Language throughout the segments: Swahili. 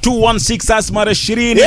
216 as mara 20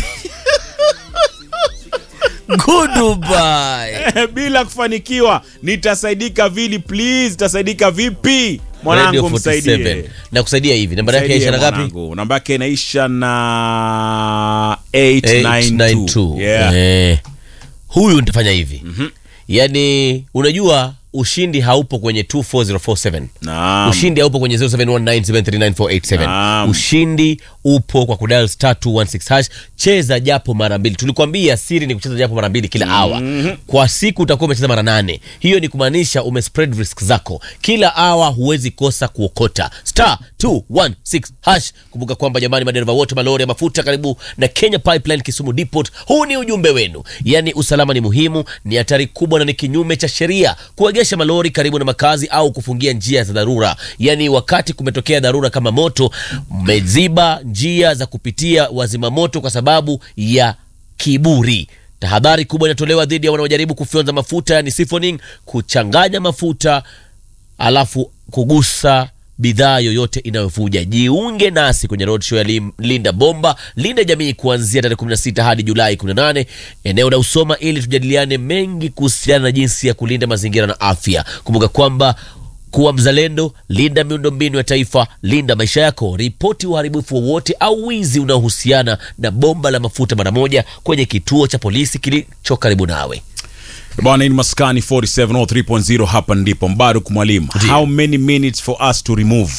Goodbye. bila kufanikiwa nitasaidika vili please nitasaidika vipi Radio mwanangu 47. msaidie Na kusaidia hivi. Namba yake Msaidie inaisha na ngapi? mwanangu. namba yake inaisha na 892 892. yeah. Eh. Huyu nitafanya hivi. Yaani unajua ushindi haupo kwenye 24047. Naam. Ushindi haupo kwenye 0719739487. Naam. Ushindi upo kwa kudial star 216 hash. Cheza japo mara mbili. Tulikwambia siri ni kucheza japo mara mbili kila hour. Kwa siku utakuwa umecheza mara nane. Hiyo ni kumaanisha ume spread risk zako. Kila hour huwezi kosa kuokota. Star 216 hash. Kumbuka kwamba jamani, madereva wote malori ya mafuta karibu na Kenya Pipeline Kisumu Depot, huu ni ujumbe wenu. Yaani usalama ni muhimu, ni hatari kubwa na ni kinyume cha sheria kuegesha malori karibu na makazi au kufungia njia za dharura. Yaani wakati kumetokea dharura kama moto, mmeziba njia za kupitia wazima moto kwa sababu ya kiburi. Tahadhari kubwa inatolewa dhidi ya wanaojaribu kufyonza mafuta, yani siphoning, kuchanganya mafuta alafu kugusa bidhaa yoyote inayovuja. Jiunge nasi kwenye roadshow ya Lim- Linda Bomba, Linda Jamii kuanzia tarehe 16 hadi Julai 18 eneo la Usoma, ili tujadiliane mengi kuhusiana na jinsi ya kulinda mazingira na afya. Kumbuka kwamba kuwa mzalendo, linda miundombinu ya taifa, linda maisha yako. Ripoti uharibifu wowote au wizi unaohusiana na bomba la mafuta mara moja kwenye kituo cha polisi kilicho karibu nawe. bwana ni maskani 470 hapa ndipo mbaruk mwalimu how many minutes for us to remove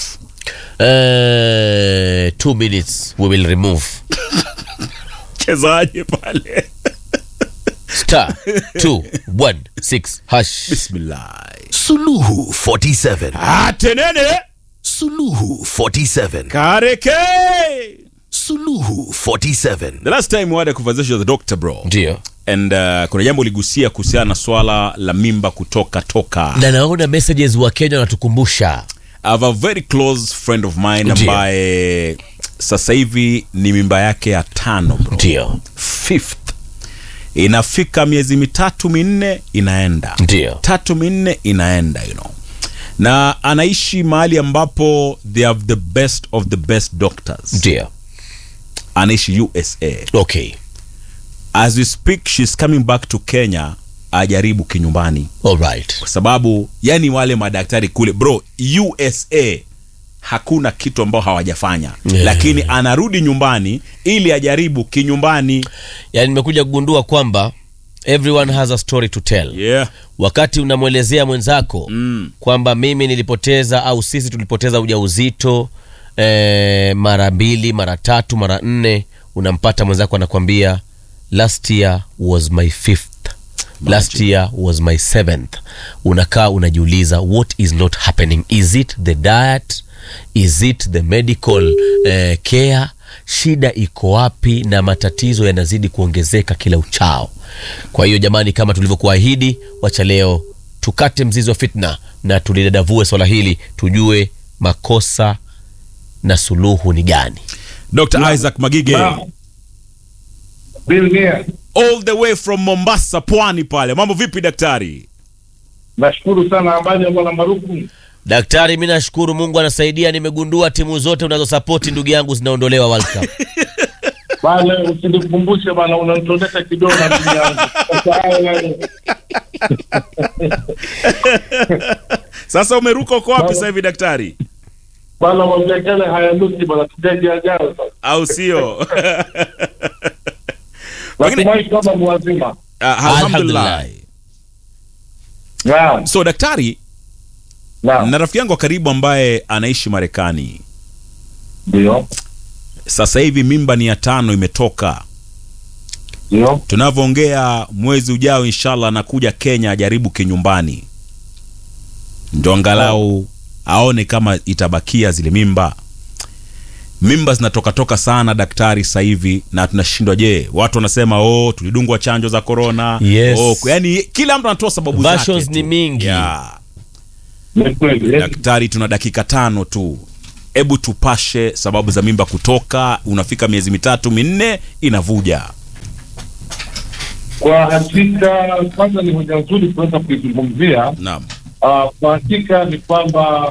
Uh, two minutes we will remove chezaje pale star 216 hash bismillah Suluhu 47. atenene Suluhu 47. kareke Suluhu 47. the last time we had a conversation with the doctor bro ndio and uh, kuna jambo uligusia kuhusiana na swala la mimba kutoka toka na naona messages wa kenya wanatukumbusha I have a very close friend of mine Ndiyo. ambaye sasa hivi ni mimba yake ya tano bro. ndio Fifth. inafika miezi mitatu minne inaenda Ndiyo. tatu minne inaenda you know na anaishi mahali ambapo they have the best of the best doctors ndio anaishi usa okay as we speak she's coming back to kenya ajaribu kinyumbani alright kwa sababu yani wale madaktari kule bro usa hakuna kitu ambao hawajafanya Yeah. lakini anarudi nyumbani ili ajaribu kinyumbani yani nimekuja kugundua kwamba everyone has a story to tell yeah. wakati unamwelezea mwenzako Mm. kwamba mimi nilipoteza au sisi tulipoteza ujauzito eh, mara mbili mara tatu mara nne unampata mwenzako anakwambia last year was my fifth last year was my seventh unakaa unajiuliza what is not happening is it the diet is it the medical eh, care shida iko wapi na matatizo yanazidi kuongezeka kila uchao kwa hiyo jamani kama tulivyokuahidi wacha leo tukate mzizi wa fitna na tulidadavue swala hili tujue makosa na suluhu ni gani dr isaac magige Naam. Bilnia, all the way from mombasa pwani pale mambo vipi daktari nashukuru sana habari ya bwana Maruku. daktari mi nashukuru mungu anasaidia nimegundua timu zote unazosapoti ndugu yangu zinaondolewa World Cup. Bale usinikumbushe bana, unanitoleka kidogo na ndugu yangu. Sasa haya yani, sasa umeruka uko wapi Baba. sasa hivi daktari bana mavekele hayanuki bana, tujaji ajao sasa. au sio Natumai kama mwazima. Ah, alhamdulillah Alhamdulillah. Naam, so daktari naam, na rafiki yangu wa karibu ambaye anaishi marekani ndio, sasa hivi mimba ni ya tano imetoka ndio, tunavyoongea mwezi ujao inshallah anakuja kenya ajaribu kinyumbani ndo angalau aone kama itabakia zile mimba mimba zinatokatoka sana daktari sasa hivi na tunashindwa je watu wanasema oh tulidungwa chanjo za korona Yes. oh, yani kila mtu anatoa sababu Versions zake ni tu. mingi. yeah. ni kweli. daktari tuna dakika tano tu hebu tupashe sababu za mimba kutoka unafika miezi mitatu minne inavuja Kwa hakika, kwanza ni hoja nzuri kuweza kuizungumzia. naam Uh, kwa hakika ni kwamba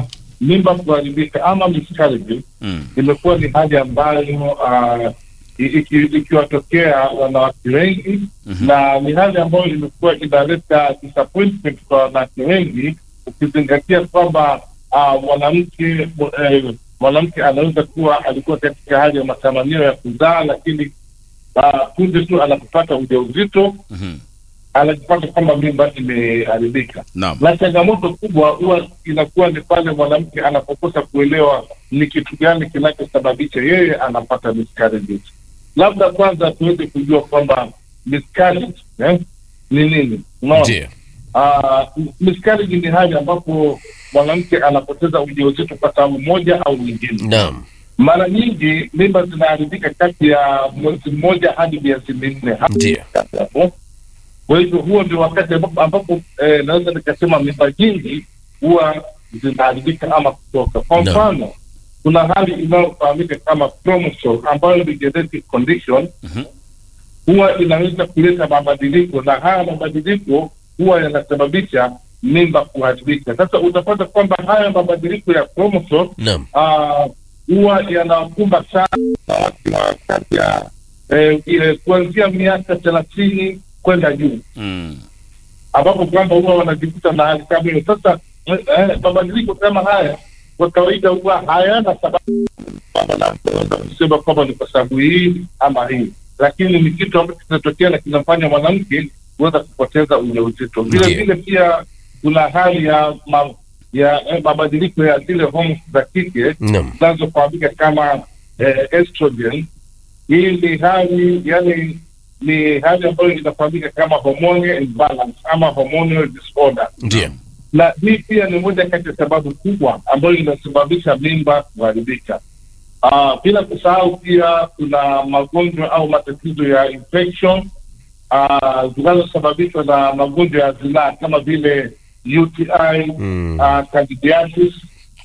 mimba kuharibika ama miscarriage Mm. imekuwa ni hali ambayo uh, iki- ikiwatokea wanawake wengi na ni hali ambayo imekuwa inaleta disappointment kwa wanawake wengi ukizingatia kwamba uh, mwanamke eh, mwanamke anaweza kuwa alikuwa katika hali ya matamanio ya kuzaa lakini uh, punde tu anapopata ujauzito Mhm. anajipata kwamba mimba imeharibika Naam. na changamoto kubwa huwa inakuwa ni pale mwanamke anapokosa kuelewa ni kitu gani kinachosababisha yeye anapata miscarriages. Labda kwanza tuweze kujua kwamba miscarriage eh, ni nini. Unaona? Ndio. Ah, miscarriage ni hali ambapo mwanamke anapoteza ujauzito kwa sababu moja au nyingine. Naam. Mara nyingi mimba zinaharibika kati ya mwezi mmoja hadi miezi minne Ndio. hapo. Kwa hivyo huo ndio wakati ambapo, ambapo eh, naweza nikasema mimba nyingi huwa zinaharibika ama kutoka. Kwa Naam. mfano kuna hali inayofahamika kama chromosome ambayo ni genetic condition Mhm. huwa inaweza kuleta mabadiliko na haya mabadiliko huwa yanasababisha mimba kuharibika. Sasa utapata kwamba haya mabadiliko ya chromosome Naam. ah, huwa yanawakumba sana watu wa kati ya eh, ile kuanzia miaka thelathini kwenda juu Mm. ambapo kwamba huwa wanajikuta na hali kama hiyo. Sasa eh, eh, mabadiliko kama haya kwa kawaida huwa hayana sababu kwamba na- tunaweza kusema kwamba ni kwa sababu hii ama hii, lakini ni kitu ambacho kinatokea na kinafanya mwanamke kuweza kupoteza ujauzito. Vile Ndiyo. vile pia kuna hali ya ma, ya eh, mabadiliko ya zile homoni za kike Naam. zinazofahamika kama eh, estrogen. Hii ni hali yani, ni hali ambayo inafahamika kama hormonal imbalance ama hormonal disorder, Ndio. na hii pia ni moja kati ya sababu kubwa ambayo inasababisha mimba kuharibika. Ah, bila kusahau pia kuna magonjwa au matatizo ya infection ah, zinazosababishwa na magonjwa ya zinaa kama vile UTI, Mm. ah, candidiasis,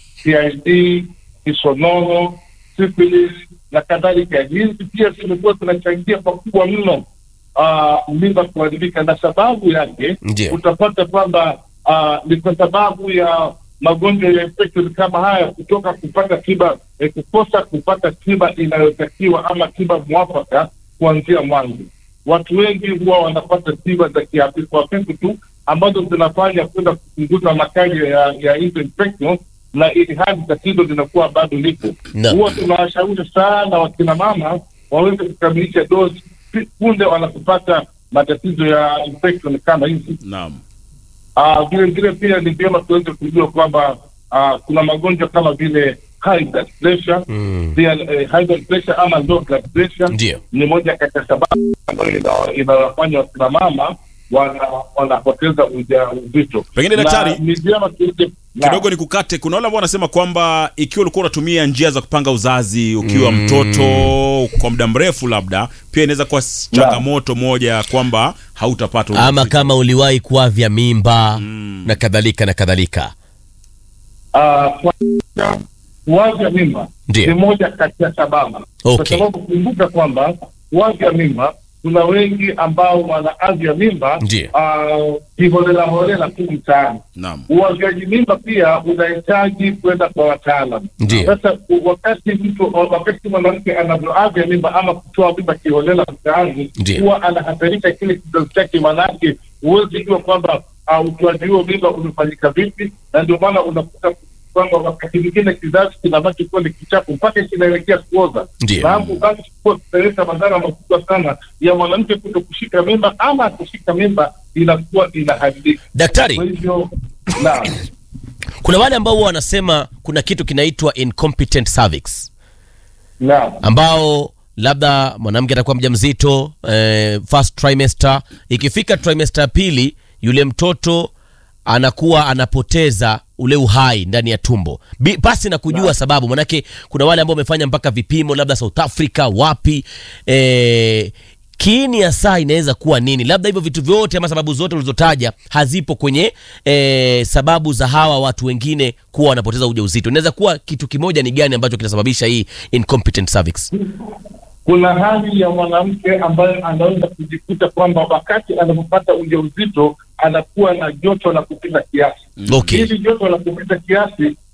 PID, kisonono, syphilis na kadhalika. Hizi pia zimekuwa zinachangia pakubwa mno ah, mimba kuharibika, na sababu yake Ndio. utapata kwamba ah, ni kwa sababu ya magonjwa ya infection kama haya kutoka kupata tiba eh, kukosa kupata tiba inayotakiwa ama tiba mwafaka kuanzia mwanzo. Watu wengi huwa wanapata tiba za kihafifu hafifu tu ambazo zinafanya kwenda kupunguza makali ya, ya hizo infection na ili hali tatizo linakuwa bado lipo. Naam. Huwa tunawashauri sana wakina mama waweze kukamilisha dozi pi- punde wanapopata matatizo ya infection kama hizi. Naam. Ah, vile vile pia ni vyema tuweze kujua kwamba ah, kuna magonjwa kama vile high blood pressure Mm. pia eh, high blood pressure ama low blood pressure Ndio. ni moja kati ya sababu ambayo ina- inawafanya wakina mama wana- wanapoteza ujauzito. Pengine Na daktari, ni vyema tuweze na- kidogo nikukate. Kuna wale ambao wanasema kwamba ikiwa ulikuwa unatumia njia za kupanga uzazi ukiwa mtoto kwa muda mrefu, labda pia inaweza kuwa s- changamoto moja kwamba hautapata Ama ujauzito. kama uliwahi kuavya mimba na kadhalika na kadhalika. Ah, kwa- kuavya mimba Ndio. ni moja kati ya sababu Okay. kwa sababu kumbuka kwamba kuavya mimba kuna wengi ambao wanaavya mimba Ndio. ah, kiholela holela tu mtaani. Naam. Uavyaji mimba pia unahitaji kwenda kwa wataalam. Ndio. Sasa u- wakati mtu wakati mwanamke anavyoavya mimba ama kutoa mimba kiholela mtaani, Ndio. huwa anahatarika kile kizazi chake, maanake huwezi jua kwamba uh, utoaji huo mimba umefanyika vipi, na ndio maana unakuta kwamba wakati mwingine kizazi kinabaki kuwa ni kichafu mpaka kinaelekea kuoza, Ndio. na hapo basi kuwa kutaleta madhara makubwa sana ya mwanamke kuto kushika mimba ama kushika mimba inakuwa inaharibika. Kwa Daktari, hivyo na kuna wale ambao huwa wanasema kuna kitu kinaitwa incompetent cervix na ambao labda mwanamke atakuwa mjamzito eh, first trimester, ikifika trimester ya pili yule mtoto anakuwa anapoteza ule uhai ndani ya tumbo Bi- pasi na kujua sababu. Manake kuna wale ambao wamefanya mpaka vipimo labda South Africa wapi, eh, kiini ya saa inaweza kuwa nini? Labda hivyo vitu vyote ama sababu zote ulizotaja hazipo kwenye eh, sababu za hawa watu wengine kuwa wanapoteza ujauzito. Inaweza kuwa kitu kimoja ni gani ambacho kinasababisha hii incompetent cervix? kuna hali ya mwanamke ambaye anaweza kujikuta kwamba wakati anapopata ujauzito anakuwa na joto la kupita kiasi. Okay. Hili joto la kupita kiasi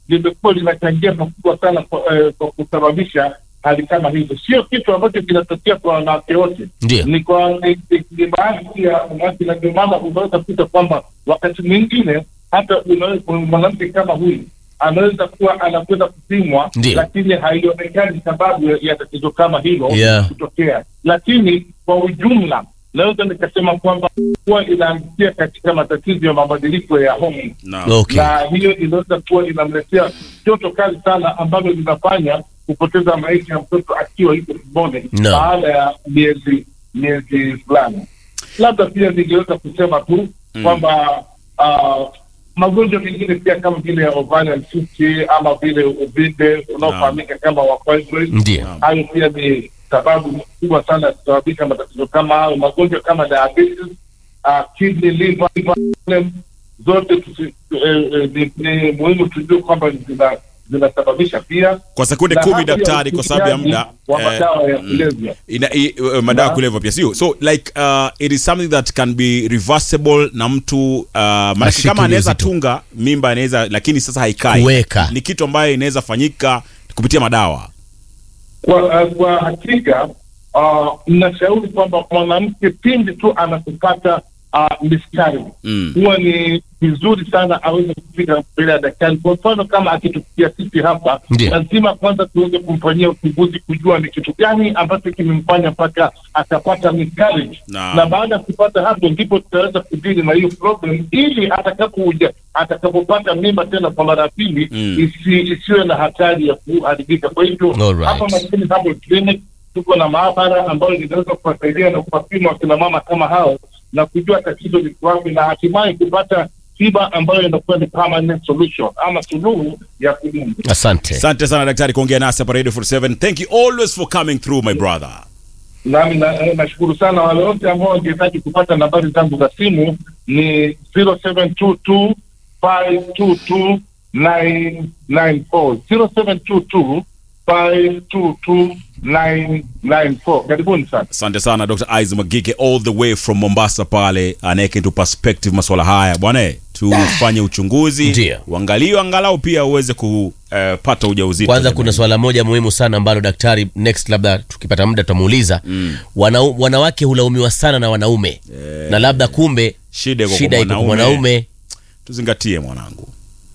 limekuwa linachangia pakubwa sana kwa, eh, kwa kusababisha hali kama hizo. Sio kitu ambacho kinatokea kwa wanawake wote, Ndio. ni kwa ni- ni- ni baadhi ya wanawake, na ndio maana unaweza kuta kwamba wakati mwingine hata unaweza- mwanamke kama huyu anaweza kuwa anakwenda kupimwa, Ndio. lakini haionekani sababu ya- ya tatizo kama hilo Yeah. kutokea, lakini kwa ujumla naweza nikasema kwamba kuwa inaangukia katika matatizo ya mabadiliko ya homoni Naam. Okay. na hiyo inaweza kuwa inamletea joto kali sana ambalo linafanya kupoteza maisha ya mtoto akiwa yuko tumboni No. baada ya miezi miezi fulani. Labda pia ningeweza kusema tu kwamba ah, magonjwa mengine pia kama vile ya ovarian cyst ama vile uvimbe unaofahamika kama wa fibroid, Ndio. hayo pia ni sababu kubwa sana ya kusababisha matatizo kama hayo. Magonjwa kama diabetes, uh, kidney, liver, liver problem, zote tusi, eh, eh, ni, ni muhimu tujue kwamba zina- zinasababisha pia Kwa sekunde na kumi hali ya daktari, kwa sababu ya muda wa eh, madawa ya kulevya. ina, i, uh, madawa ya Na- kulevya pia sio so like uh, it is something that can be reversible na mtu uh, maanake Ashike kama anaweza ujauzito. tunga mimba anaweza lakini sasa haikai Kuweka. ni kitu ambayo inaweza fanyika kupitia madawa Kwa, uh, kwa hakika uh, nashauri kwamba mwanamke pindi tu anapopata uh, miscarriage Mm. huwa ni vizuri sana aweze kufika mbele ya daktari. Kwa mfano kama akitufikia sisi hapa, Ndio. lazima kwanza tuweze kumfanyia uchunguzi kujua ni kitu gani ambacho kimemfanya mpaka akapata miscarriage Naam. na baada ya kupata hapo ndipo tutaweza kudili na hiyo problem, ili atakapokuja atakapopata mimba tena kwa mara ya pili Mm. isi, isiwe na hatari ya kuharibika. Kwa hivyo Alright. hapa Maskini Herbal Clinic tuko na maabara ambayo inaweza kuwasaidia na kuwapima wakina mama kama hao na kujua tatizo liko wapi na hatimaye kupata tiba ambayo inakuwa ni permanent solution ama suluhu ya kudumu. Asante. asante sana daktari kuongea nasi hapa radio 47 thank you always for coming through my brother Nami na- eh, nashukuru sana wale wote ambao wangehitaji kupata nambari zangu za simu ni 0722 522 994 0722 522 994. Karibuni sana. asante sana dr is magike all the way from mombasa pale anaweka into perspective masuala haya bwana tufanye uchunguzi Ndio. uangaliwe angalau pia uweze kupata ujauzito kwanza kuna swala moja muhimu sana ambalo daktari next labda tukipata muda tutamuuliza mm. Wana, wanawake hulaumiwa sana na wanaume na labda kumbe Shida iko kwa shida iko kwa mwanaume. mwanaume tuzingatie mwanangu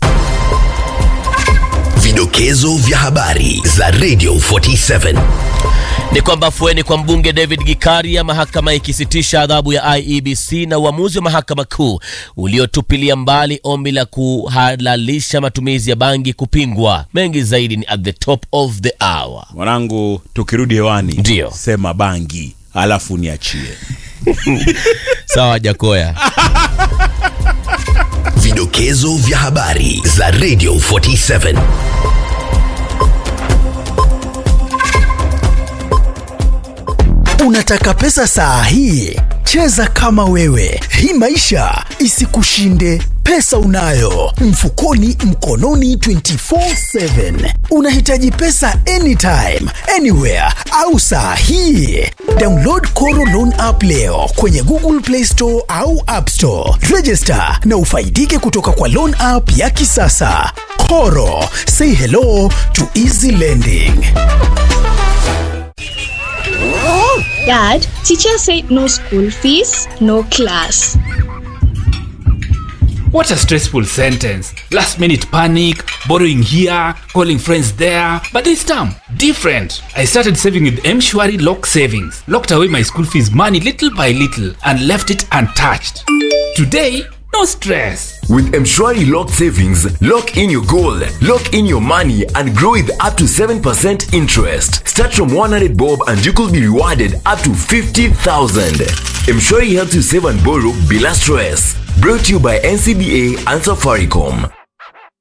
Vidokezo vya habari za Radio 47. ni kwamba afueni kwa mbunge David Gikaria, mahakama ikisitisha adhabu ya IEBC na uamuzi wa mahakama kuu uliotupilia mbali ombi la kuhalalisha matumizi ya bangi kupingwa. Mengi zaidi ni at the top of the hour. mwanangu tukirudi hewani Ndio. sema bangi alafu niachie Sawa Jakoya. Vidokezo vya habari za Radio 47. Unataka pesa saa hii? Cheza kama wewe, hii maisha isikushinde. Pesa unayo mfukoni, mkononi 24/7. Unahitaji pesa anytime, anywhere au saa hii? Download Koro Loan app leo kwenye Google Play Store au App Store. Register na ufaidike kutoka kwa loan app ya kisasa. Koro, say hello to easy lending. Dad, teacher said no school fees, no class. What a stressful sentence. Last minute panic, borrowing here, calling friends there. But this time, different. I started saving with M-Shwari Lock Savings. Locked away my school fees money little by little and left it untouched. Today, no stress. With Mshwari Lock Savings, lock in your goal, lock in your money, and grow with up to 7% interest. Start from 100 bob and you could be rewarded up to 50,000. Mshwari helps you save and borrow bila stress. Brought to you by NCBA and Safaricom.